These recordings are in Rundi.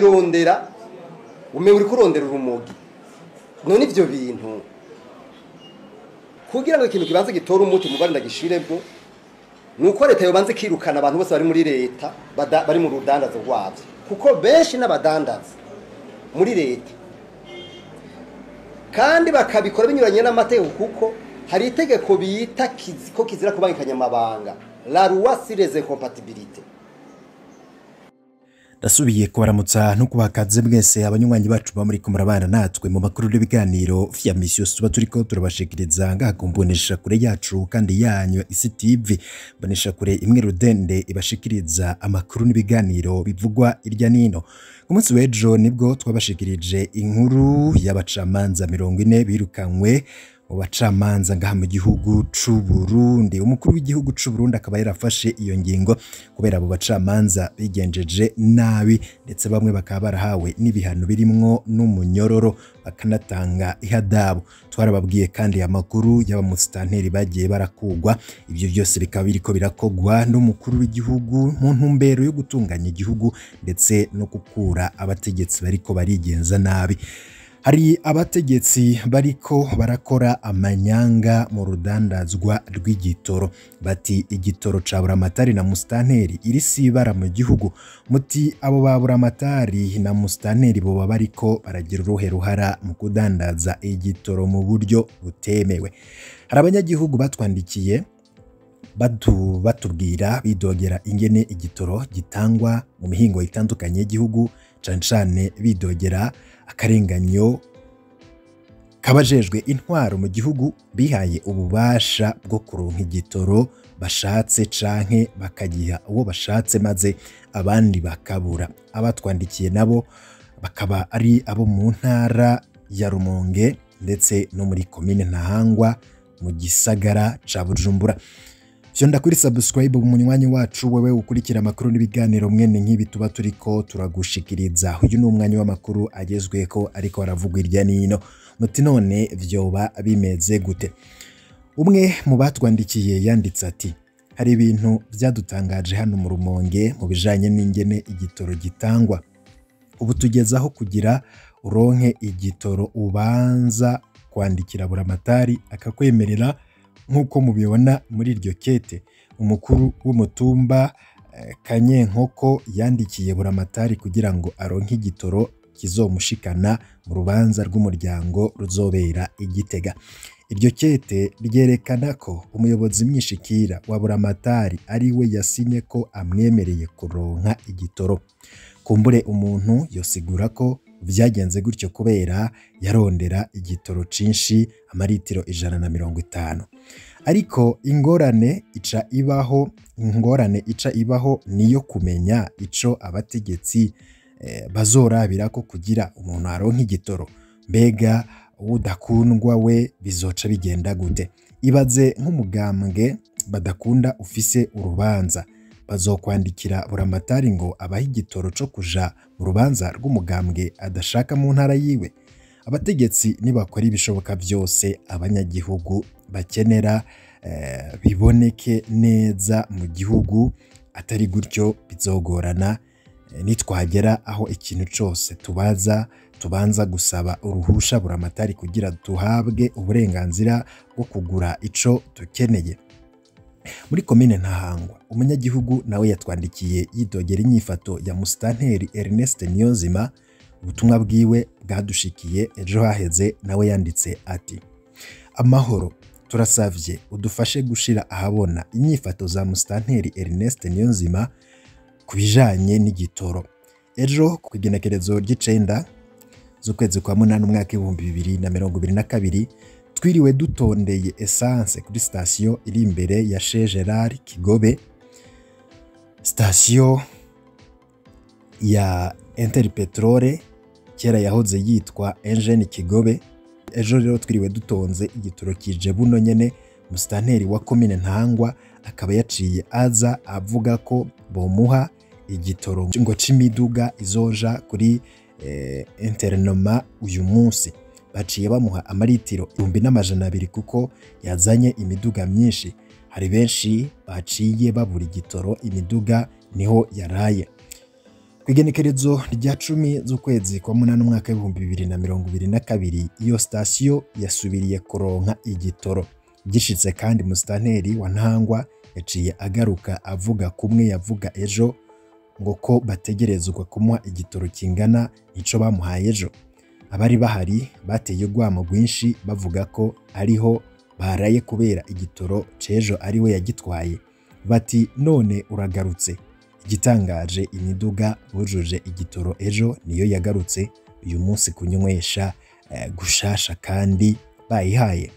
kurondera umewe uri kurondera urumogi none ivyo bintu kugira ngo ikintu kibanze gitore umuti mugari ndagishiremo nuko leta yobanze kirukana abantu bose bari muri leta bada- bari mu rudandazo rwavyo kuko benshi n'abadandaza muri leta kandi bakabikora binyuranye n'amategeko kuko hari itegeko bita kizi- ko kizira kubangikanya amabanga la loi sur les incompatibilités ndasubiye kubaramutsa no kubakaze mwese abanywanyi bacu ba muri murabana natwe mu makuru n'ibiganiro vya misi yose tuba turiko turabashikiriza ngaha ku mbonesha kure yacu kandi yanyu isi tv mbonesha kure imwe rudende ibashikiriza amakuru n'ibiganiro bivugwa irya nino ku munsi w'ejo nibwo twabashikirije inkuru y'abacamanza mirongo ine birukanywe mu bacamanza ngaha mu gihugu c'u Burundi umukuru w'igihugu c'u Burundi akaba yarafashe iyo ngingo kubera abo bacamanza bigenjeje nabi ndetse bamwe bakaba barahawe n'ibihano birimwo n'umunyororo bakanatanga ihadabu twarababwiye kandi amakuru y'abamusitanteri bagiye barakugwa ibyo byose bikaba biriko birakogwa n'umukuru w'igihugu mu ntumbero yo gutunganya igihugu ndetse no gukura abategetsi bariko barigenza nabi hari abategetsi bariko barakora amanyanga mu rudandazwa rw'igitoro bati igitoro ca buramatari na musitanteri iri sibara mu gihugu muti abo ba buramatari na musitanteri boba bariko baragira uruhe ruhara mu kudandaza igitoro mu buryo butemewe hari abanyagihugu batwandikiye batu, batubwira bidogera ingene igitoro gitangwa mu mihingo itandukanye y'igihugu cane cane bidogera akarenganyo kabajejwe intwaro mu gihugu bihaye ububasha bwo kuronka igitoro bashatse canke bakagiha uwo bashatse maze abandi bakabura abatwandikiye nabo bakaba ari abo mu ntara ya Rumonge ndetse no muri komine Ntahangwa mu gisagara ca Bujumbura Fyonda kuri subscribe umunywanyi wacu wewe ukurikira amakuru n'ibiganiro mwene nk'ibi tuba turiko turagushikiriza uyu ni umwanya w'amakuru agezweko ariko aravugwa irya nino muti none vyoba bimeze gute umwe mu batwandikiye yanditse ati hari ibintu byadutangaje hano mu rumonge mu bijanye n'ingene igitoro gitangwa ubu tugezaho kugira uronke igitoro ubanza kwandikira buramatari akakwemerera nk'uko mubibona muri iryo kete umukuru w'umutumba eh, kanyenkoko yandikiye buramatari kugira ngo aronke igitoro kizomushikana mu rubanza rw'umuryango ruzobera igitega iryo kete ryerekana ko umuyobozi mwishikira wa buramatari ari we yasinye ko amwemereye kuronka igitoro kumbure umuntu yosigura ko vyagenze gutyo kubera yarondera igitoro cinshi amaritiro ijana na mirongo itanu ariko ingorane ica ibaho ingorane ica ibaho niyo kumenya ico abategetsi eh, bazorabirako kugira umuntu aronke igitoro mbega udakundwa we bizoca bigenda gute ibaze nk'umugambwe badakunda ufise urubanza bazokwandikira buramatari ngo abahe igitoro co kuja mu rubanza rw'umugambwe adashaka mu ntara yiwe abategetsi nibakora ibishoboka byose abanyagihugu bakenera eh, biboneke neza mu gihugu atari gutyo bizogorana eh, nitwagera aho ikintu cose tubaza tubanza gusaba uruhusha buramatari kugira duhabwe uburenganzira bwo kugura ico dukeneye muri komine ntahangwa umunyagihugu nawe yatwandikiye yidogera inyifato ya musitanteri Ernest Niyonzima ubutumwa bwiwe bwadushikiye ejo haheze nawe yanditse ati amahoro turasavye udufashe gushira ahabona inyifato za musitanteri Ernest Niyonzima ku bijanye n'igitoro ejo ku igenekerezo ry'icenda z'ukwezi kwa munani umwaka w'ibihumbi bibiri na mirongo ibiri na kabiri twiriwe dutondeye esanse kuri sitasiyo iri imbere ya Chez Gerard Kigobe sitasiyo ya Interpetrole kera yahoze yitwa Engine Kigobe ejo rero twiriwe dutonze igitoro kije buno nyene musitanteri wa komine Ntangwa akaba yaciye aza avuga ko bomuha igitoro ngo c'imiduga izoja kuri eh, interinoma uyu munsi baciye bamuha amaritiro ibihumbi n'amajana abiri kuko yazanye imiduga myinshi hari benshi baciye babura igitoro imiduga niho yaraye ku kw'igenekerezo rya cumi z'ukwezi kwa munani umwaka w'ibihumbi bibiri na mirongo ibiri na kabiri iyo sitasiyo yasubiriye kuronka igitoro gishitse kandi musitanteri wa ntangwa yaciye agaruka avuga kumwe yavuga ejo ngo ko bategerezwa kumuha igitoro kingana ico bamuhaye ejo abari bahari bateye urwamo rwinshi bavuga ko ariho baraye kubera igitoro c'ejo ari we yagitwaye bati none uragarutse igitangaje imiduga bujuje igitoro ejo niyo yagarutse uyu munsi kunywesha eh, gushasha kandi bayihaye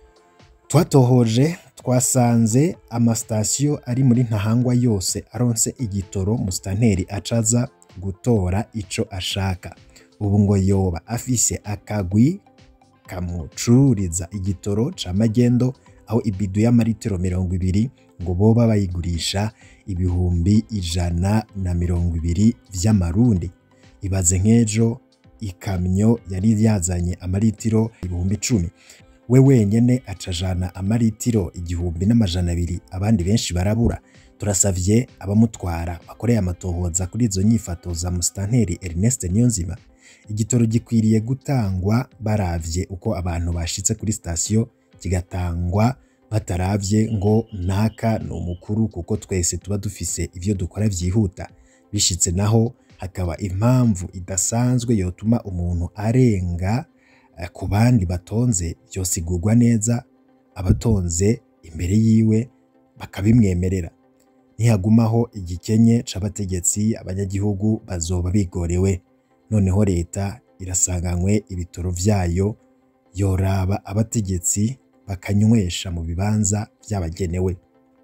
twatohoje twasanze amasitasiyo ari muri ntahangwa yose aronse igitoro musitanteri acaza gutora ico ashaka ubu ngo yoba afise akagwi kamucururiza igitoro ca magendo aho ibidu y'amaritiro mirongo ibiri ngo boba bayigurisha ibihumbi ijana na mirongo ibiri vy'amarundi ibaze nk'ejo ikamyo yari yazanye amaritiro ibihumbi icumi we wenyene acajana amaritiro igihumbi n'amajana abiri abandi benshi barabura turasavye abamutwara bakoreye amatohoza kuri izo nyifato za musitanteri Ernest Niyonzima igitoro gikwiriye gutangwa baravye uko abantu bashitse kuri sitasiyo kigatangwa bataravye ngo naka ni umukuru kuko twese tuba dufise ivyo dukora vyihuta bishitse naho hakaba impamvu idasanzwe yotuma umuntu arenga eh, ku bandi batonze vyosigurwa neza abatonze imbere yiwe bakabimwemerera nihagumaho igikenye c'abategetsi abanyagihugu bazoba bigorewe noneho leta irasanganywe ibitoro vyayo yoraba abategetsi bakanywesha mu bibanza vyabagenewe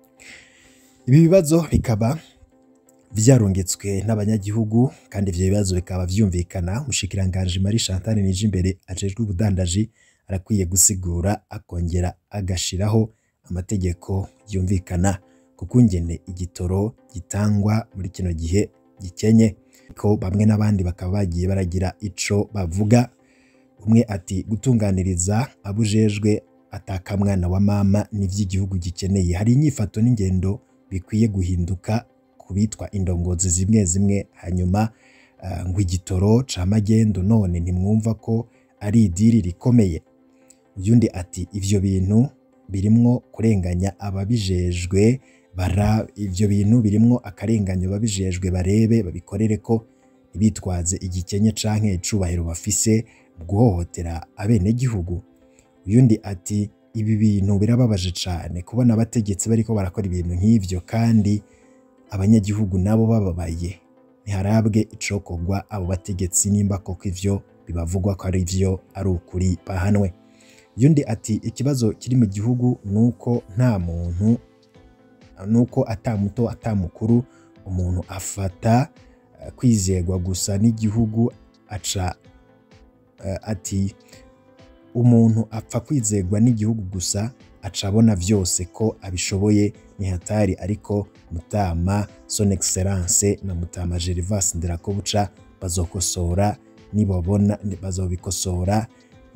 ibi bibazo bikaba vyarungitswe n'abanyagihugu kandi ivyo bibazo bikaba vyumvikana umushikiranganji Marie Chantal Nijimbere ajejwe ubudandaji arakwiye gusigura akongera agashiraho amategeko yumvikana kuko ingene igitoro gitangwa muri kino gihe gikenye ko bamwe n'abandi bakaba bagiye baragira ico bavuga umwe ati gutunganiriza abujejwe atakamwana wa mama n'ivy'igihugu gikeneye hari inyifato n'ingendo bikwiye guhinduka ku bitwa indongozi zimwe zimwe hanyuma uh, ngo igitoro ca magendo none ntimwumva ko ari idiri rikomeye uyundi ati ivyo bintu birimwo kurenganya ababijejwe bara ivyo bintu birimwo akarenganyo babijejwe barebe babikorere ko ntibitwaze igikenye canke icubahiro bafise mu guhohotera abenegihugu uyundi ati ibi bintu birababaje cane kubona abategetsi bariko barakora ibintu nk'ivyo kandi abanyagihugu nabo bababaye ntiharabwe icokorwa abo bategetsi nimba koko ivyo bibavugwa ko ari vyo ari ukuri bahanwe yundi ati ikibazo kiri mu gihugu nuko nta muntu nuko ata muto ata mukuru umuntu afata uh, kwizerwa gusa n'igihugu aca uh, ati umuntu apfa kwizerwa n'igihugu gusa aca abona vyose ko abishoboye ni hatari ariko mutama son excellence na mutama Gervas Nderakobuca bazokosora nibabona bazobikosora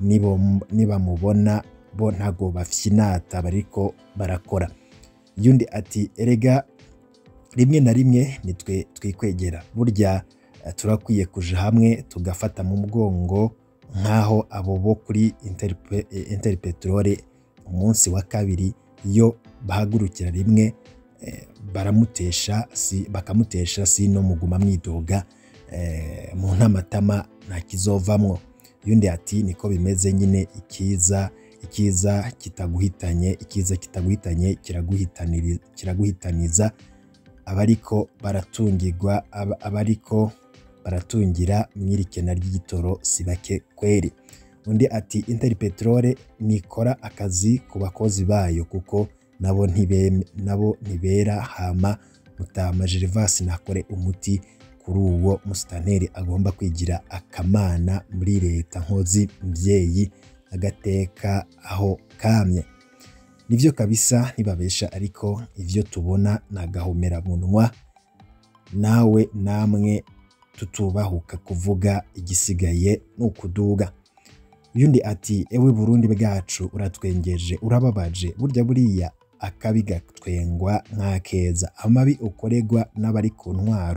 nibamubona bo ntago bafyinata bariko barakora yundi ati erega rimwe na rimwe nitwe twikwegera burya uh, turakwiye kuja hamwe tugafata mu mugongo nk'aho abo bo kuri interpetrole umunsi wa kabiri iyo bahagurukira rimwe eh, baramutesha si, bakamutesha sino muguma mwidoga eh, mu ntamatama nta kizovamwo yundi ati niko bimeze nyine ikiza ikiza kitaguhitanye ikiza kitaguhitanye kiraguhitaniza abariko baratungirwa abariko baratungira mwirikena ry'igitoro si bake kweri undi ati interpetrole nikora akazi ku bakozi bayo kuko nabo ntibeme nabo ntibera hama mutama Gervas nakore umuti kuri uwo musitanteri agomba kwigira akamana muri leta nkozi mvyeyi agateka aho kamye nivyo kabisa ntibabesha ariko ivyo tubona nagahomera munwa nawe namwe tutubahuka kuvuga igisigaye nukuduga yundi ati ewe Burundi bwacu uratwengeje urababaje burya buriya akabi gatwengwa nk'akeza amabi ukorerwa n'abari ku ntwaro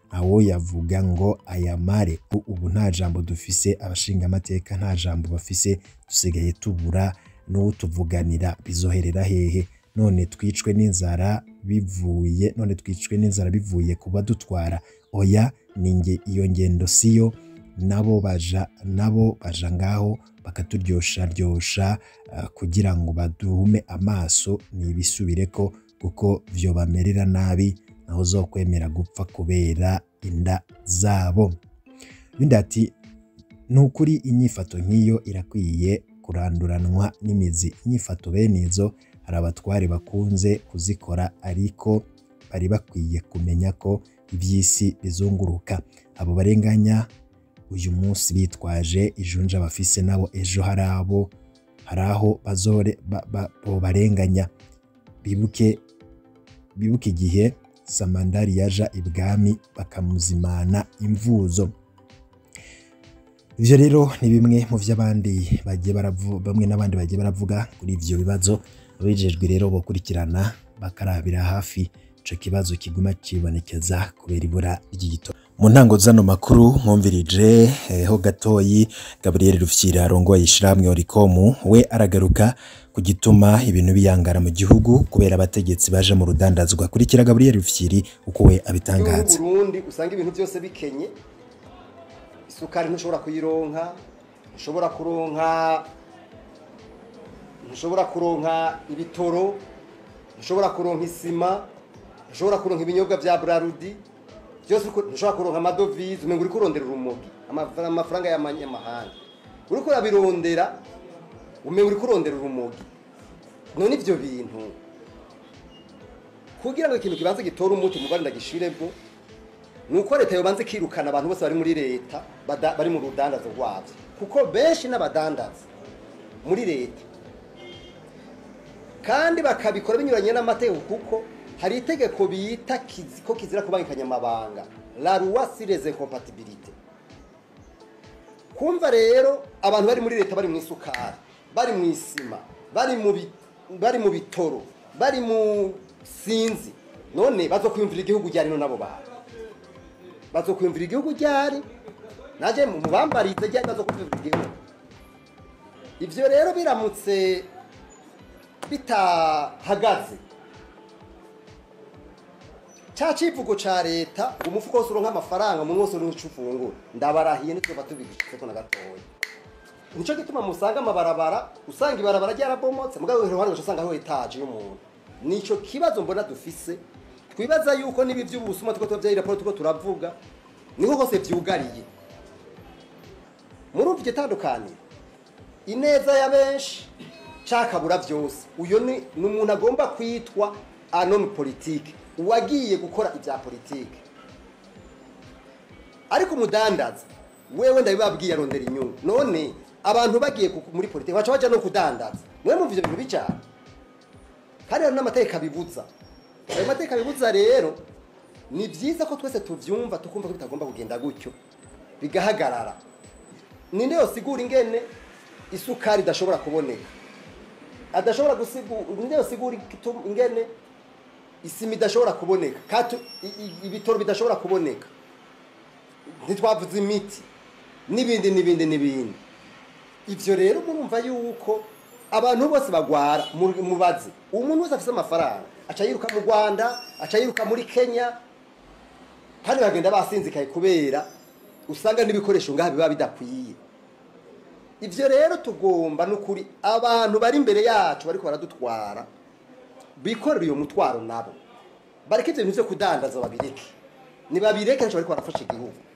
awo yavuga ngo ayamare ubu nta jambo dufise abashinga amateka nta jambo bafise dusigaye tubura n'utuvuganira bizoherera hehe none twicwe n'inzara bivuye none twicwe n'inzara bivuye kuba dutwara oya ninge iyo ngendo siyo nabo baja nabo baja ngaho bakaturyosha ryosha uh, kugira ngo baduhume amaso nibisubireko kuko vyo bamerera nabi naho zokwemera gupfa kubera inda zabo bindi ati ni ukuri inyifato nk'iyo irakwiye kuranduranwa n'imizi inyifato bene izo hari abatware bakunze kuzikora ariko bari bakwiye kumenya ko iby'isi bizunguruka abo barenganya uyu munsi bitwaje ijunja bafise nabo ejo hari abo hari aho bazore barenganya bibuke bibuke igihe samandari yaja ibwami bakamuzimana imvuzo ivyo rero ni bimwe mu vy'abandi bagiye baravuga bamwe n'abandi bagiye baravuga kuri ivyo bibazo abijejwe rero bokurikirana bakarabira hafi ico kibazo kiguma kibonekeza kubera ibura ry'igitoro mu ntango zano makuru mwumvirije ho gatoyi Gabriel Rufyira arongoye ishiramwe Oricom we aragaruka ku gituma ibintu biyangara mu gihugu kubera abategetsi baje mu rudandazwa kurikira Gabriel Rufyiri uko we abitangaza Burundi usanga ibintu byose bikenye isukari ntushobora kuyironka ntushobora kuronka ntushobora kuronka ibitoro ntushobora kuronka isima ntushobora kuronka ibinyobwa bya Brarudi byose ntushobora kuronka amadovize umenga uri kurondera urumogi amafaranga y'amanyamahanga uri kurabirondera umenga uri kurondera urumogi none ibyo bintu kugira ngo ikintu kibanze gitore umuti mu Rwanda gishiremo ni uko leta yobanze kirukana abantu bose bari muri leta bari mu rudandazo rwabyo kuko benshi n'abadandaza muri leta kandi bakabikora binyuranye n'amategeko kuko hari itegeko bita ko kizira kubangikanya amabanga la loi sur les incompatibilités kumva rero abantu bari muri leta bari mu isukari bari mu isima bari mu bari mu bitoro bari mu sinzi none bazokwiyumvira igihugu ryari nabo bantu bazokwiyumvira igihugu ryari naje mu bambarize ryari bazokwiyumvira igihugu ivyo rero biramutse bitahagaze cya kivugo cya leta umufuko wose uronka amafaranga umuntu wose uronka icyo ufungura ndabarahiye ntitwaba tubigishyize ko na gatoya nicyo gituma musanga amabarabara usanga ibarabara ryarabomotse mugabo iruhande ugaca usanga hariho etaje y'umuntu nicyo kibazo mbona dufise twibaza yuko n'ibi by'ubusuma tuko tuba raporo tuko turavuga niho hose byugariye muri ubu itandukaniro ineza ya benshi cyakabura byose uyu ni umuntu agomba kwitwa anomi politike uwagiye gukora ibya politike ariko umudandaza wewe ndabibabwiye arondera inyungu none abantu bagiye muri politike baca bajya no kudandaza mwe mumva ibyo bintu bijyana kandi hari n'amategeko abibuza ayo mategeko abibuza rero ni byiza ko twese tubyumva tukumva ko bitagomba kugenda gutyo bigahagarara ninde yosigura ingene isukari idashobora kuboneka adashobora gusigura ninde yosigura ingene isima idashobora kuboneka ibitoro bidashobora kuboneka ntitwavuze imiti n'ibindi n'ibindi n'ibindi ibyo rero murumva yuko abantu bose bagwara mubaze umuntu wese afite amafaranga aca yiruka mu rwanda aca yiruka muri kenya kandi bagenda basinzikaye kubera usanga n'ibikoresho ngaha biba bidakwiye ibyo rero tugomba n'ukuri abantu bari imbere yacu bariko baradutwara bikorera uyo mutwaro nabo bareke ibyo bintu byo kudandaza babireke ntibabireke ntacyo bariko barafasha igihugu